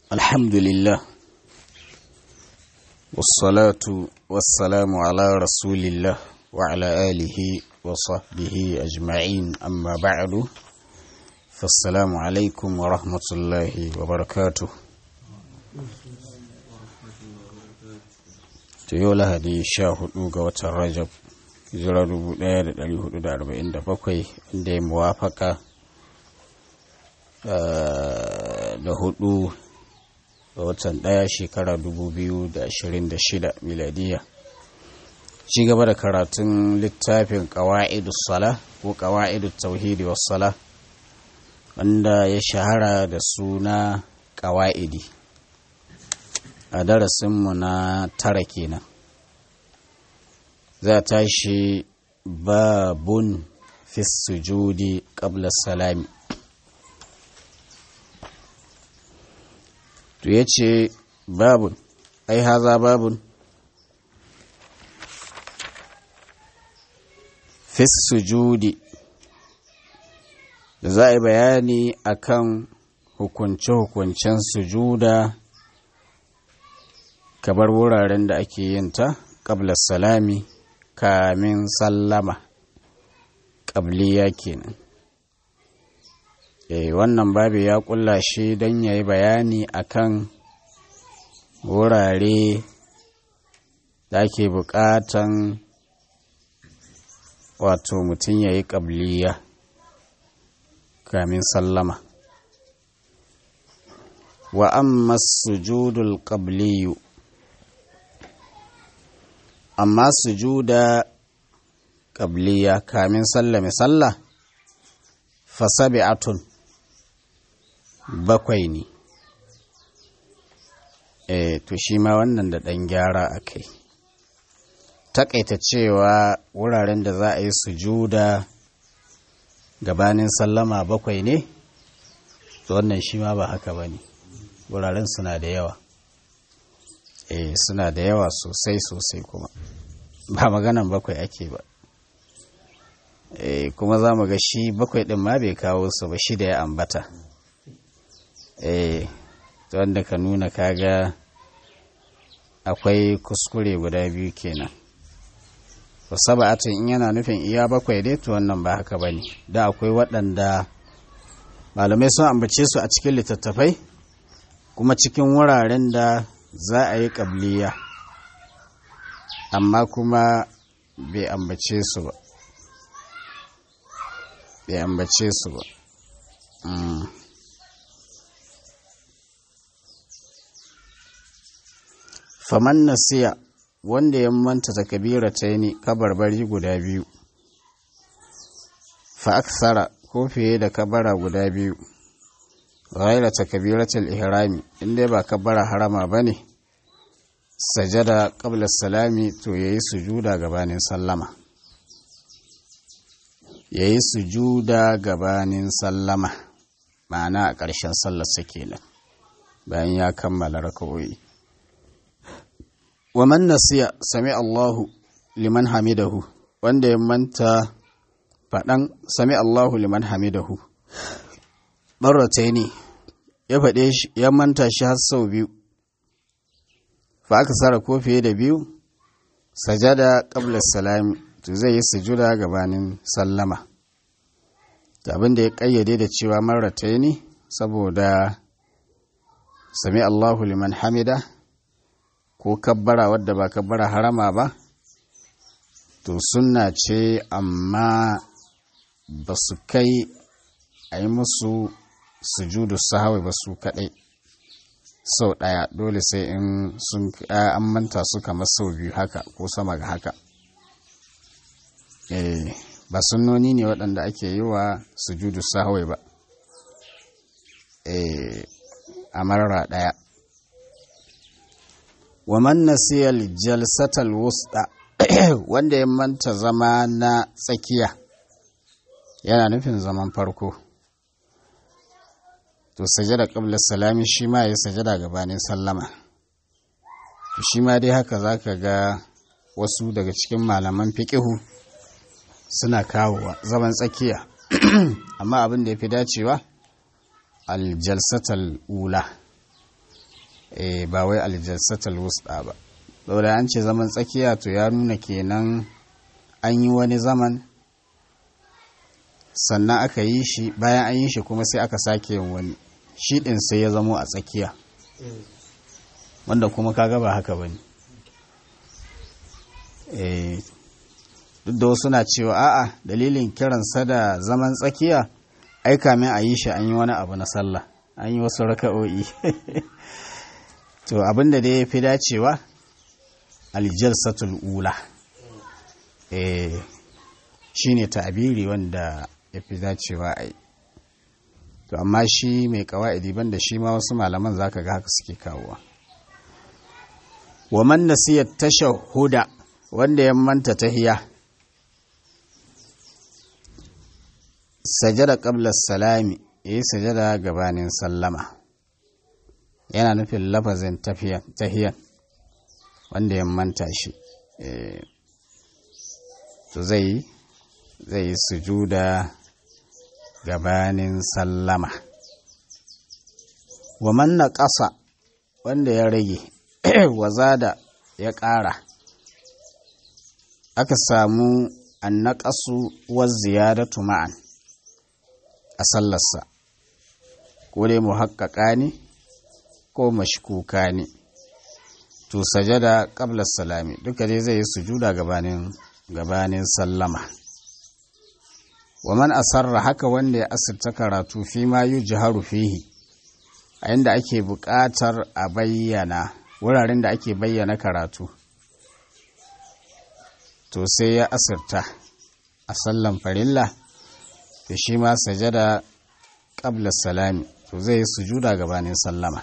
الحمد لله والصلاة والسلام على رسول الله وعلى آله وصحبه أجمعين أما بعد فالسلام عليكم ورحمة الله وبركاته Toyola hadi sha hudu ga watan Rajab, hijira dubu ɗaya da ɗari hudu da arba'in da bakwai inda ya muwafaka da hudu ga watan ɗaya shekara dubu biyu da ashirin da shida miladiya. Ci gaba da karatun littafin ƙawa'idu sala ko ƙawa'idu tauhidi sala wanda ya shahara da suna ƙawa'idi. a darasinmu na tara kenan za ta shi babun fi sujudi qabla salami to ya ce babun ai haza babun fi sujudi da za a yi bayani akan hukunce-hukuncen sujuda kabar wuraren da ake yin ta ƙabla salami kamin sallama ƙabliya kenan e, wannan babu ya ƙulla shi don ya yi bayani akan wurare da ake buƙatan wato mutum ya yi ƙabliya kamin sallama wa amma sujudul qabliyu amma sujuda ƙabliya kamin sallame sallah fasabi'atun bakwai ne e to shi ma wannan da ɗan gyara a kai taƙaita cewa wuraren da za a yi sujuda gabanin sallama bakwai ne wannan shi ma ba haka ba ne wuraren suna da yawa eh suna da yawa sosai sosai kuma ba maganan bakwai ake ba eh kuma za mu ga shi bakwai ɗin ma bai kawo su ba shi da ya ambata eh wanda ka nuna kaga akwai kuskure guda biyu kenan to saba'atin in yana nufin iya bakwai dai to wannan ba haka bane da akwai waɗanda malamai sun ambace su a cikin littattafai kuma cikin wuraren da za a yi ƙabliya amma kuma bai ambace su ba bai ambace su ba faman nasiya wanda ya manta ta kabira ta yi kabarbari guda biyu fa aksara ko fiye da kabara guda biyu ghaira takbiratul ihrami inda ba kabbara harama bane sajada qabla salami to yayi sujuda gabanin sallama yayi sujuda gabanin sallama ma'ana a ƙarshen sallar sa kenan bayan ya kammala raka'o'i wa man nasiya sami Allahu liman hamidahu wanda ya manta faɗan sami Allahu liman hamidahu ɓarrata ne ya faɗe shi ya manta shi har sau biyu fa aka sara ko fiye da biyu sajada qabla salami to zai yi sujuda gabanin sallama da abin da ya kayyade da cewa marrata ne saboda sami Allahu liman hamida ko kabbara wadda ba kabbara harama ba to sunna ce amma ba su kai a yi musu sujudu sahawi ba su kaɗai sau ɗaya dole sai in sun an manta su kamar sau biyu haka ko sama ga haka eh ba sunnoni ne waɗanda ake yi wa sujudu sahawi ba eh a marara ɗaya wa man nasiyal jalsatal wusta wanda ya manta zama na tsakiya yana nufin zaman farko to sajada qabla salami shi ma ya sajada gabanin sallama to shi ma dai haka zaka ga wasu daga cikin malaman fiqihu suna kawowa zaman tsakiya amma abin da ya fi dacewa aljalsatal ula eh ba wai aljalsatul wusta ba saboda an ce zaman tsakiya to ya nuna kenan an yi wani zaman sannan aka yi shi bayan an yi shi kuma sai aka sake yin wani shi ɗin sai ya zamo a tsakiya wanda kuma kaga ba haka ba ne duk da wasu na cewa a'a dalilin kiransa da zaman tsakiya ai kamin a yi shi an yi wani abu na sallah an yi wasu raka'o'i to abin da dai ya fi dacewa aljalsatul ula eh shine ta'abiri wanda ya fi dacewa a yi to amma shi mai kawa'idi banda shi ma wasu malaman zaka ga haka suke kawowa wa man nasiya tashahhuda wanda ya manta tahiya sajada qabla salami yayi sajada gabanin sallama yana nufin lafazin tahiyan wanda ya manta shi to zai zai sujuda gabanin sallama wa man ƙasa wanda ya rage wazada ya ƙara aka samu annaƙasu wa ziyadatu ma'an a sallarsa ko dai muhaqqaqa ne ko mashkuka ne to sajada qabla salami duka dai zai yi sujuda gabanin gabanin sallama wa man asarra haka wanda ya asirta karatu fi ma yujharu fihi a inda ake buƙatar a bayyana wuraren da ake bayyana karatu to sai ya asirta a sallan farilla to shi ma sajada qabla salami to zai yi sujuda gabanin sallama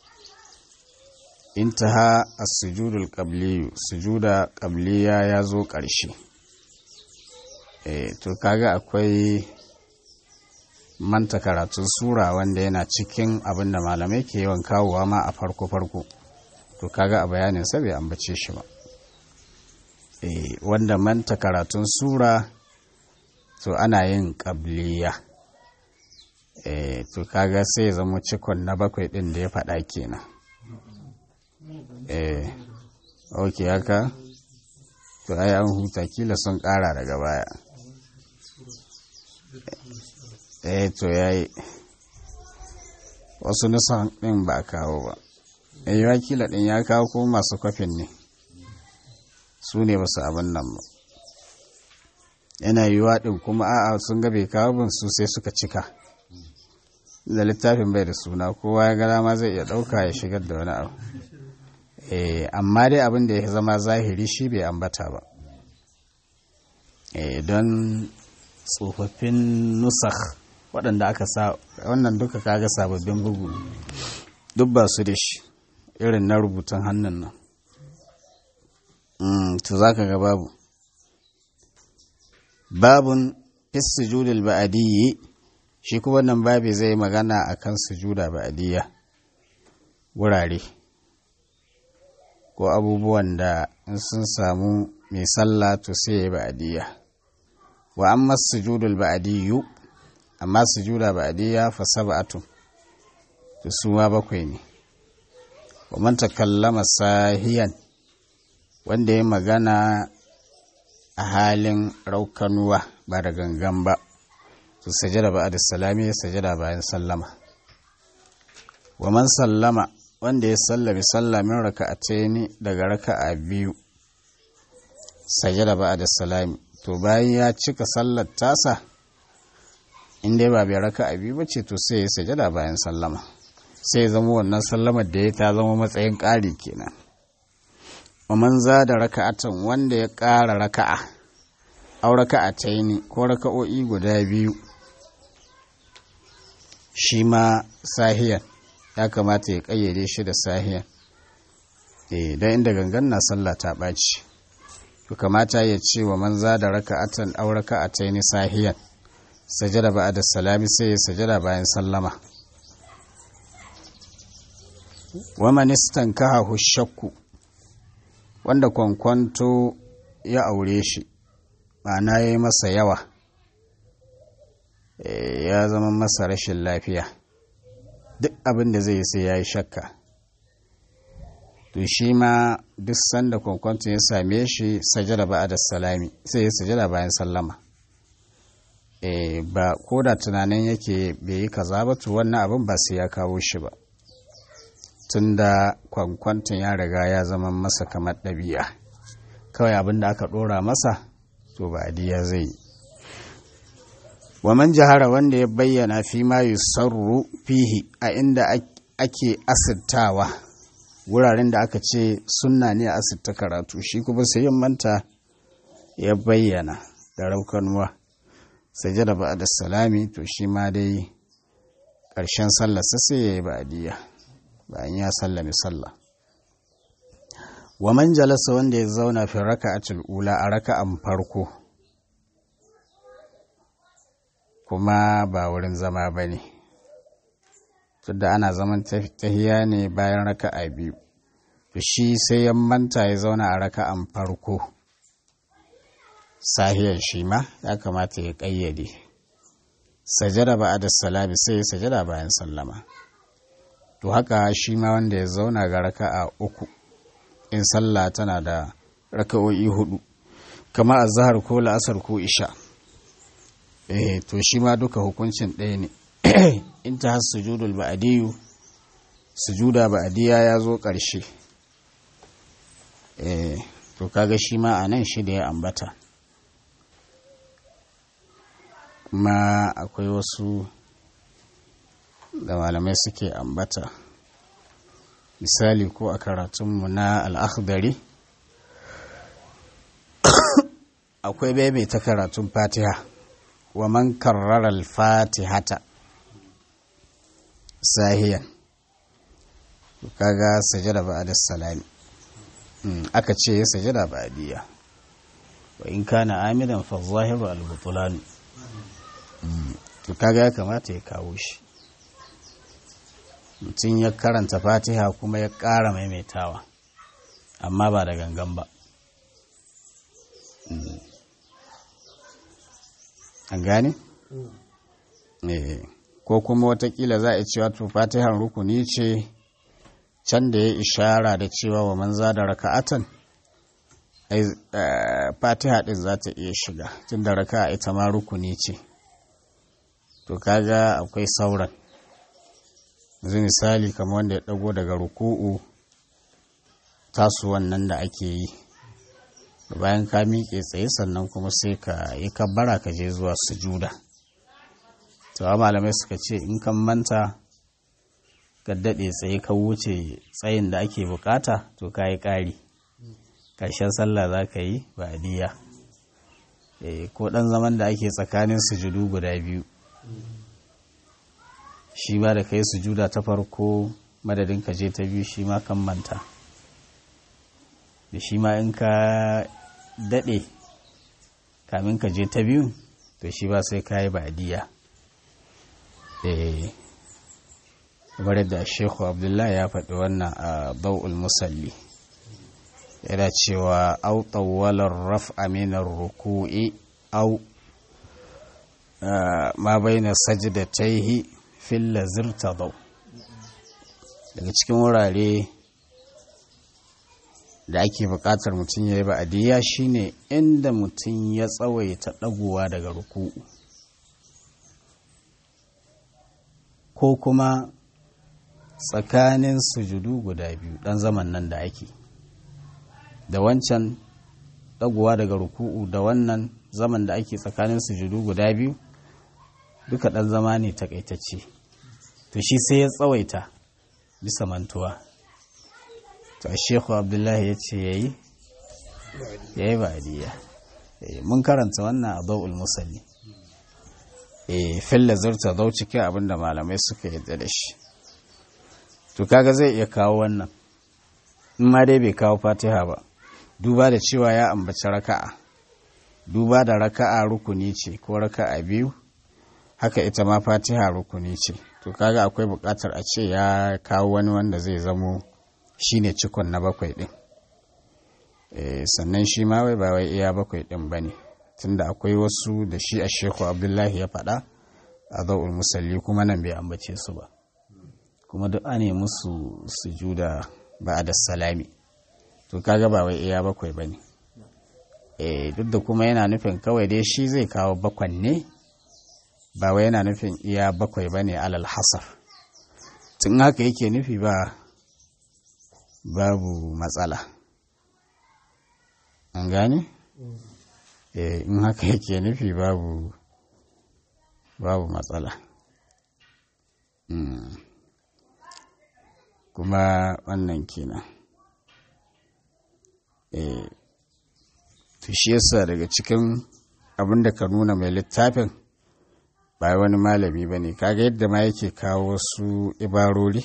intaha as-sujudul qabliyu sujuda qabliya ya zo ƙarshe eh to kaga akwai manta karatun sura wanda yana cikin abin da malamai ke yawan kawowa ma a farko farko to kaga a bayanin sa bai ambace shi ba eh wanda manta karatun sura to ana yin qabliya eh to kaga sai ya zama cikon na bakwai din da ya faɗa kenan eh ok haka to ai an huta kila sun kara daga baya eh to yayi wasu nusan din ba kawo ba eh wakila din ya kawo ko masu kwafin ne su ne basu abin nan ba yana yiwuwa din kuma a'a sun ga bai kawo bin su sai suka cika da littafin bai da suna kowa ya gara ma zai iya ɗauka ya shigar da wani abu amma dai abin da ya zama zahiri shi bai ambata ba don tsofaffin nusakh waɗanda aka sa wannan duka kaga sababbin bugu duk ba su da shi irin na rubutun hannun nan to za ka ga babu babun fis sujudul ba'adiyyi shi kuma wannan babi zai magana akan sujuda ba'adiyya wurare ko abubuwan da in sun samu mai sallah to sai ya ba'adiyya wa amma sujudul ba'adiyyu amma sujuda ba'adiyya fa sab'atu to su ma bakwai ne wa man takallama sahiyan wanda ya magana a halin raukanuwa ba da gangan ba to sajada ba'da salami ya sajada bayan sallama wa man sallama wanda ya sallami sallamin raka'ataini daga raka'a biyu sajada ba'da salami to bayan ya cika sallar tasa in dai ba bai raka'a biyu ba ce to sai ya sajada bayan sallama sai zama wannan sallamar da ya ta zama matsayin ƙari kenan wa man da raka'atan wanda ya ƙara raka'a au raka'ataini ko raka'o'i guda biyu shi ma sahiyan ya kamata ya ƙayyade shi da sahiyan eh don inda gangan na sallah ta ɓaci to kamata ya ce wa man da raka'atan au raka'ataini sahiyan sajada ba'da salami sai ya sajada bayan sallama wa man istankaha shakku wanda kwankwanto ya aure shi ma'ana ya yi masa yawa ya zama masa rashin lafiya duk abin da zai yi sai ya yi shakka to shi ma duk sanda kwankwanto ya same shi sajada ba da salami sai ya sajada bayan sallama e, ba ko da tunanin yake bai yi kaza ba to wannan abin ba sai ya kawo shi ba tunda kwankwanton ya riga ya zama masa kamar ɗabi'a kawai abin da aka ɗora masa to ba adiya zai yi wa man jahara wanda ya bayyana fi ma yusarru fihi a inda ake asirtawa wuraren da aka ce sunna ne a asirta karatu shi kuma sai yin manta ya bayyana da raukanuwa sajada ba da salami to shi ma dai ƙarshen sallarsa sai ya yi ba'adiyya bayan ya sallami sallah wa man jalasa wanda ya zauna fi raka'atul ula a raka'an farko kuma ba wurin zama ba ne tunda ana zaman tahiya ne bayan raka'a biyu to shi sai ya manta ya zauna a raka'an farko sahiyar shi ma ya kamata ya ƙayyade sajada ba da salami sai ya sajada bayan sallama to haka shi ma wanda ya zauna ga raka'a uku in sallah tana da raka'o'i hudu kamar azhar ko la'asar ko isha eh to shi ma duka hukuncin ɗaya ne in ta har sujudul ba'diyu sujuda ba'diya ya zo ƙarshe eh to kaga shi ma a nan shi da ya ambata kuma akwai wasu da malamai suke ambata misali ko a karatunmu na al'akhdari akwai bebe ta karatun fatiha wa man karrara al-fatihata sahiyan kaga sajada ba'da salami aka ce ya sajada ba'diya wa in kana amidan fa zahiru al-butlan to kaga ya kamata ya kawo shi mutum ya karanta fatiha kuma ya ƙara maimaitawa amma ba da gangan ba an gane? ko kuma watakila za a cewa to fatihar rukuni ce can da ya ishara da cewa wa manza da raka'atan fatiha din za ta iya shiga tun da raka'a ita ma rukuni ce to kaga akwai sauran yanzu misali kamar wanda ya dago daga ruku'u tasu wannan da ake yi bayan ka miƙe tsaye sannan kuma sai ka yi kabbara ka je zuwa sujuda to malamai suka ce in kan manta ka daɗe tsaye ka wuce tsayin da ake bukata to ka yi ƙari ƙarshen sallah za ka yi ba'adiyya ko ɗan zaman da ake tsakanin sujudu guda biyu shi ba da kai sujuda ta farko madadin ka je ta biyu shi ma kan manta da shi ma in ka daɗe kamin ka je ta biyu to shi ba sai ka yi ba'adiyya kamar yadda shekhu abdullahi ya faɗi wannan a bau'ul musalli yana cewa au tsawalar raf aminar ruku'i au ma bai na sajidataihi filla zirta bau daga cikin wurare da ake buƙatar mutum ya yi ba'adiyya shine inda mutum ya tsawaita ɗagowa daga ruku'u ko kuma tsakanin sujudu guda biyu ɗan zaman nan da ake da wancan ɗagowa daga ruku'u da wannan zaman da ake tsakanin sujudu guda biyu duka ɗan zama ne takaitacce to shi sai ya tsawaita bisa mantuwa to a shekhu abdullahi ya ce ya yi ya yi ba'adiyya mun karanta wannan a bau'ul musalli filla zurta zau cikin abin da malamai suka yadda da shi to kaga zai iya kawo wannan in ma dai bai kawo fatiha ba duba da cewa ya ambaci raka'a duba da raka'a rukuni ce ko raka'a biyu haka ita ma fatiha rukuni ce to kaga akwai buƙatar a ce ya kawo wani wanda zai zamo shine cikon na bakwai ɗin sannan shi ma wai ba wai iya bakwai ɗin ba ne tunda akwai wasu da shi a sheku abdullahi ya faɗa a zau'ul musalli kuma nan bai ambace su ba kuma duk ane musu sujuda ba da salami to kaga ba wai iya bakwai ba ne duk da kuma yana nufin kawai dai shi zai kawo bakwan ne ba wai yana nufin iya bakwai ba ne alal hasar tun haka yake nufi ba babu matsala an gane? in haka yake nufi babu babu matsala kuma wannan kenan eh to shi yasa daga cikin abin da ka nuna mai littafin ba wani malami ba ne kaga yadda ma yake kawo wasu ibarori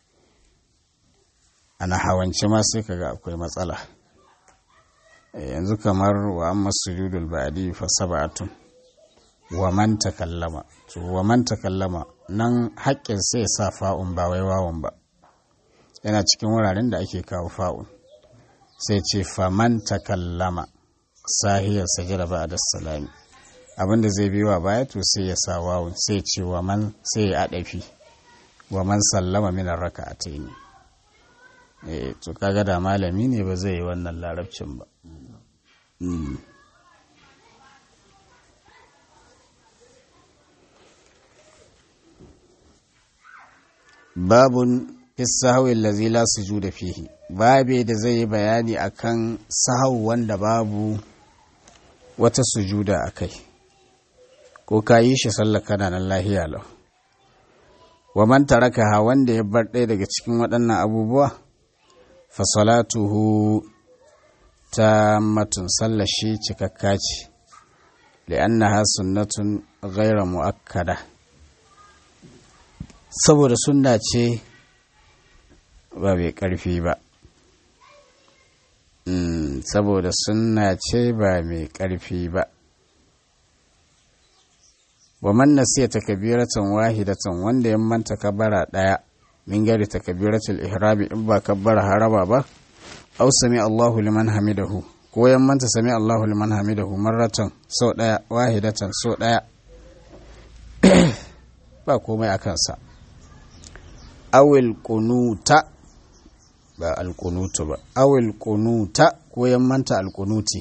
ana hawance ma sai kaga akwai matsala yanzu kamar wa amma sujudul ba'di fa sab'atun wa man takallama to wa man takallama nan haƙƙin sai ya sa fa'un ba wai wawan ba yana cikin wuraren da ake kawo fa'un sai ce fa man takallama sahiyar sajada ba da salami abinda zai biyo wa baya to sai ya sa wawun sai ce wa man sai ya adafi wa man sallama min raka'atayn eh to kaga da malami ne ba zai yi wannan larabcin ba babun fisahawi lazi la sujuda fihi babe da zai yi bayani akan sahau wanda babu wata sujuda a kai ko ka yi shi sallar kana nan lahiya lau wa man tarakaha wanda ya bar ɗaya daga cikin waɗannan abubuwa fa salatuhu ta matun sallar shi cikakka ce li'annaha sunnatun ghaira mu'akkada saboda sunna ce ba mai ƙarfi ba saboda sunna ce ba mai ƙarfi ba wa man nasiya takbiratan wahidatan wanda ya manta kabara daya min gari takbiratul ihrami in ba kabbara haraba ba aw sami Allahu liman hamidahu ko ya manta sami Allahu liman hamidahu marratan sau daya wahidatan sau daya ba komai a kansa awil kunuta ba alkunutu ba awil kunuta ko ya manta alkunuti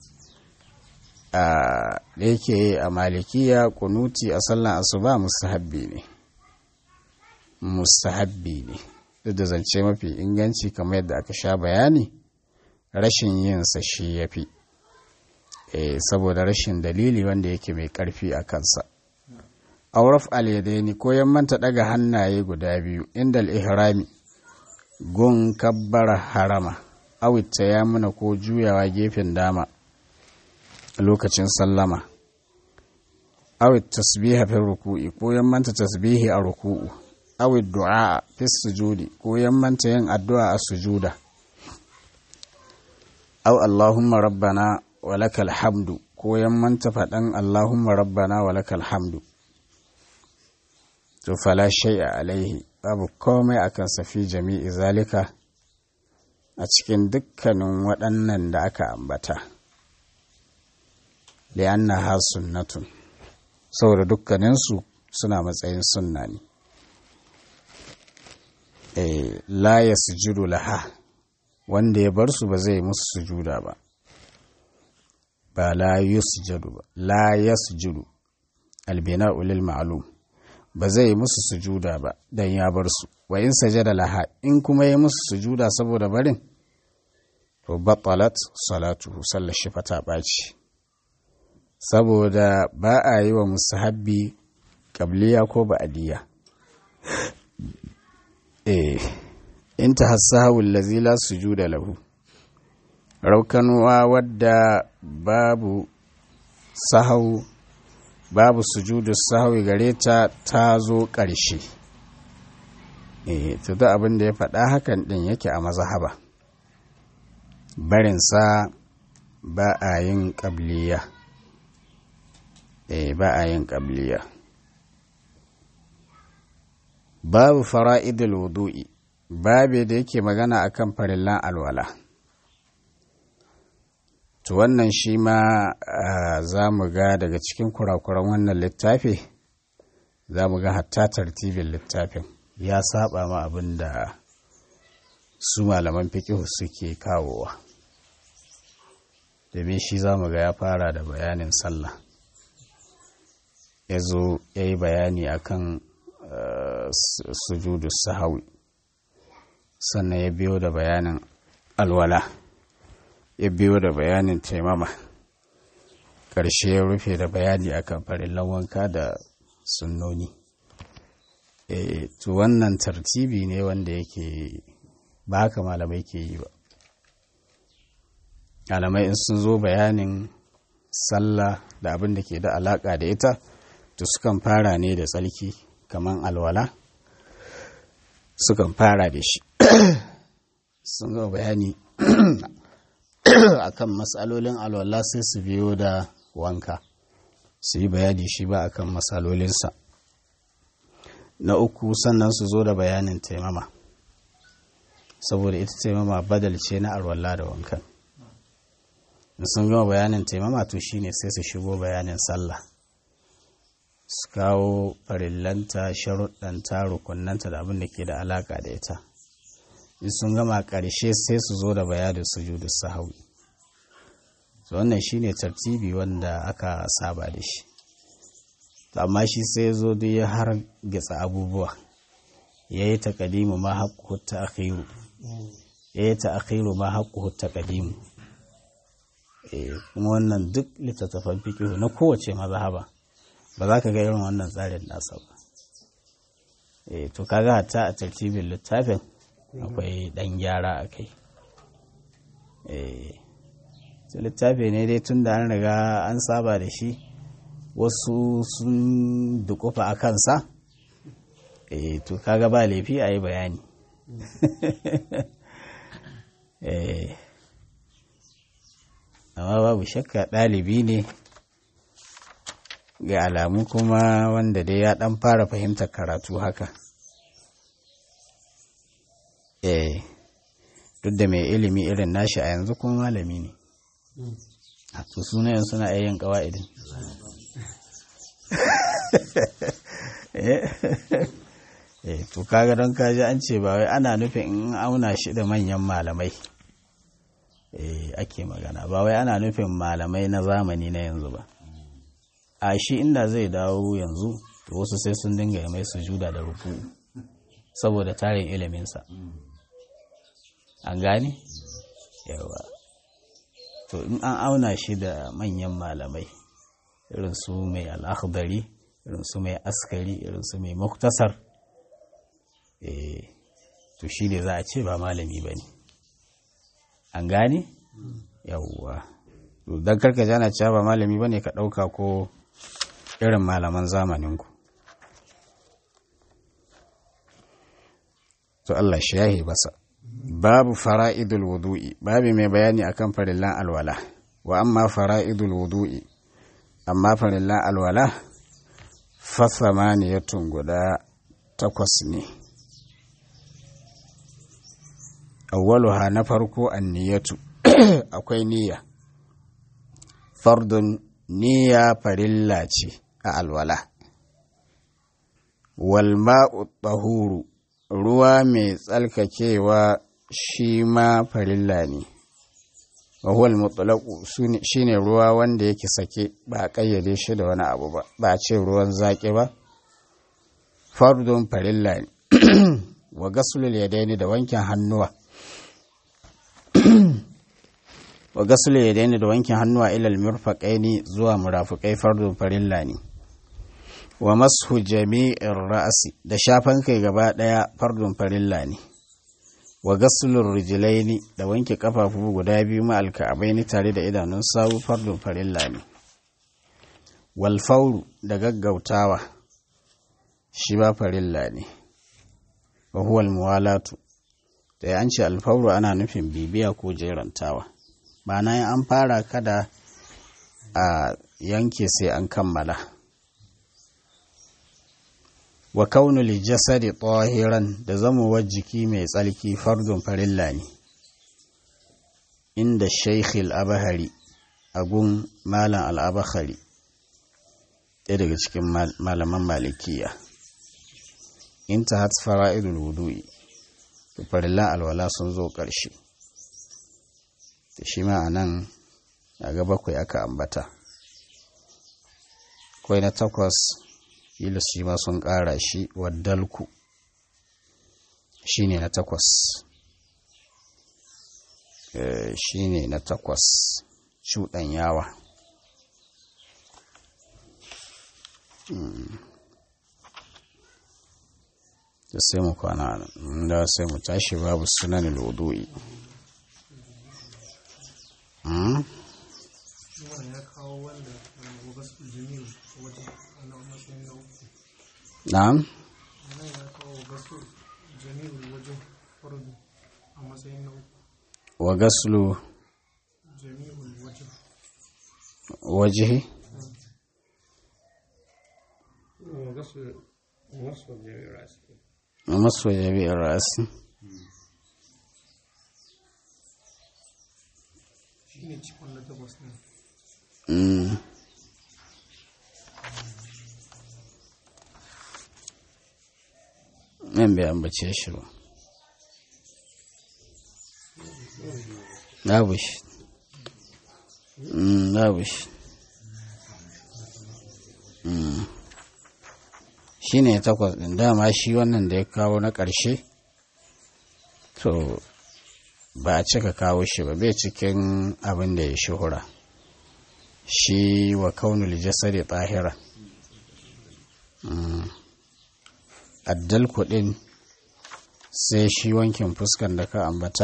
da yake a malikiya kunuti a sallan asuba mustahabbi ne mustahabbi ne duk da zance mafi inganci kamar yadda aka sha bayani rashin yinsa shi ya fi saboda rashin dalili wanda yake mai karfi a kansa auraf alyadaini ko manta daga hannaye guda biyu inda ihrami gun kabbara harama awitta ya muna ko juyawa gefen dama lokacin sallama awit tasbiha fi ruku'i ko manta tasbihi a ruku'u awit du'a fi sujudi ko manta yin addu'a a sujuda aw allahumma rabbana wa lakal hamdu ko manta faɗan allahumma rabbana wa lakal hamdu to fala shay'a alaihi babu komai akan safi jami'i zalika a cikin dukkanin waɗannan da aka ambata li'annaha sunnatun saboda dukkaninsu suna matsayin sunna ne la ya sujudu laha wanda ya bar su ba zai musu sujuda ba ba la yusjadu ba la yasjudu albina'u lil ma'lum ba zai musu sujuda ba dan ya bar su wa in sajada laha in kuma ya musu sujuda saboda barin to batalat salatuhu sallar shi fata ɓaci saboda ba a yi wa musahabbi ƙabliya ko ba'adiyya eh in ta hassahawul lazila sujuda lahu raukanuwa wadda babu sahau babu sujudu sahawi gare ta ta zo ƙarshe eh to da abin da ya faɗa hakan ɗin yake a mazahaba barinsa ba a yin ƙabliya eh ba a yin ƙabliya babu fara'idul wudu'i babu da yake magana akan farillan alwala to wannan shi ma za mu ga daga cikin kurakuran wannan littafi za mu ga hatta tartibin littafin ya saba ma abin da su malaman fikihu suke kawowa domin shi za mu ga ya fara da bayanin sallah ya zo ya yi bayani akan sujudu sahawi sannan ya biyo da bayanin alwala ya biyo da bayanin taimama ƙarshe ya rufe da bayani akan farillan wanka da sunnoni e, to wannan tartibi ne wanda yake ba haka malamai ke yi ba malamai in sun zo bayanin sallah da abin da ke da alaƙa da ita to sukan fara ne da tsalki kamar alwala sukan fara da shi sun ga bayani akan matsalolin alwala sai su biyo da wanka su yi bayani shi ba akan matsalolinsa na uku sannan su zo da bayanin taimama saboda ita taimama badal ce na alwala da wankan sun gama bayanin taimama to shine sai su shigo bayanin sallah su kawo farillanta sharuɗanta rukunanta da abin da ke da alaƙa da ita in sun gama ƙarshe sai su zo da bayanin sujudu sahawi so wannan shine tartibi wanda aka saba da shi amma shi sai zo duk ya har gitsa abubuwa ya yi taƙadimu ma haƙƙu ta akhiru ya yi ta akhiru ma haƙƙu ta ƙadimu kuma wannan duk littattafan fikihu na kowace mazhaba ba za ka ga irin wannan tsarin nasa ba to kaga hatta a tartibin littafin akwai ɗan gyara a kai littafi ne dai tun da an riga an saba da shi wasu sun dukufa a kansa to kaga ba laifi a yi bayani amma babu shakka ɗalibi ne ga alamu kuma wanda dai ya ɗan fara fahimtar karatu haka eh duk da mai ilimi irin nashi a yanzu kuma malami ne to sunayen suna yin ƙawa'idin eh to kaga don kaji an ce ba wai ana nufin in auna shi da manyan malamai eh ake magana ba wai ana nufin malamai na zamani na yanzu ba a shi inda zai dawo yanzu to wasu sai sun dinga mai sujuda da ruku saboda tarin iliminsa an gane yawa to in an auna shi da manyan malamai irin su mai al'akhdari irin su mai askari irin su mai muktasar to shi ne za a ce ba malami ba ne an gane yawwa don karka jana cewa ba malami ba ne ka ɗauka ko irin malaman zamaninku to Allah shi yahi basa babu fara'idul wudu'i babu mai bayani akan farillan alwala wa amma fara'idul wudu'i amma farillan alwala fa samaniyatun guda takwas ne awwaluha na farko anniyatu akwai niyya fardun niyya farilla ce a alwala wal ma'u tahuru ruwa mai tsalkakewa shi ma farilla ne wahuwal mutlaqu shine ruwa wanda yake sake ba a kayyade shi da wani abu ba ba a ce ruwan zaƙi ba fardun farilla ne wa gasulul yadaini da wankin hannuwa wa gasulul yadaini da wankin hannuwa ilal mirfaqaini zuwa murafiqai fardun farilla ne wa mashu jami'in ra'asi da shafan kai gaba ɗaya fardun farilla ne wa gasulun rijilaini da wanke kafafu guda biyu ma alka'abaini tare da idanun sawu fardun farilla ne wal fauru da gaggautawa shi ba farilla ne wa huwal muwalatu da an ce alfauru ana nufin bibiya ko jerantawa ma'ana yin an fara kada a yanke sai an kammala wa kaunul jasadi tahiran da zamowar jiki mai tsalki fardun farilla ne inda shaikh al-abahari agun malam al-abahari ɗaya daga cikin malaman malikiya inta hat fara'idul wudu'i farillan alwala sun zo ƙarshe da shi ma a nan ga bakwai aka ambata kwai na takwas ilis shi ma sun ƙara shi waddalku shi ne na takwas shi ne na takwas cuɗan yawa da sai mu kwana da sai mu tashi babu sunan lodo'i na'am wa gaslu wajihi masu jami'ar rasi nan bai ambace shi ba babu shi babu shi shi ne takwas ɗin dama shi wannan da ya kawo na ƙarshe to ba a cika kawo shi ba bai cikin abin da ya shuhura shi wa kaunul jasadi tsahira addal kuɗin sai shi wankin fuskan da ka ambata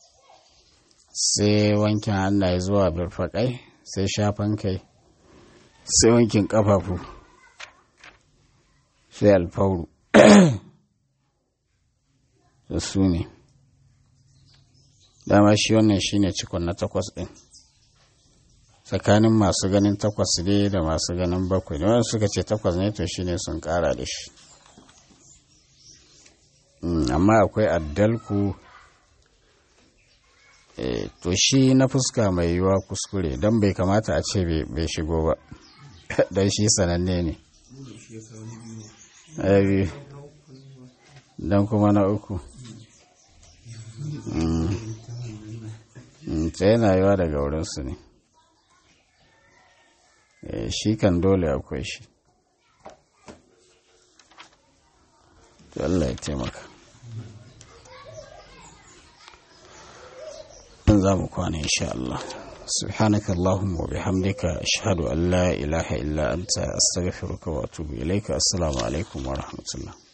sai wankin hannaye zuwa birfaƙai sai shafan kai sai wankin ƙafafu sai alfauru da su ne dama shi wannan shine cikon na takwas ɗin tsakanin masu ganin takwas ne da masu ganin bakwai da wanda suka ce takwas ne to shine sun ƙara da shi amma akwai addalku to shi na fuska mai yiwuwa kuskure don bai kamata a ce bai shigo ba don shi sananne ne biyu don kuma na uku ta yana yiwa daga wurinsu ne shi kan dole akwai shi to Allah ya taimaka za mu kwana insha Allah سبحانك اللهم وبحمدك أشهد أن لا إله إلا أنت أستغفرك وأتوب إليك السلام عليكم ورحمة الله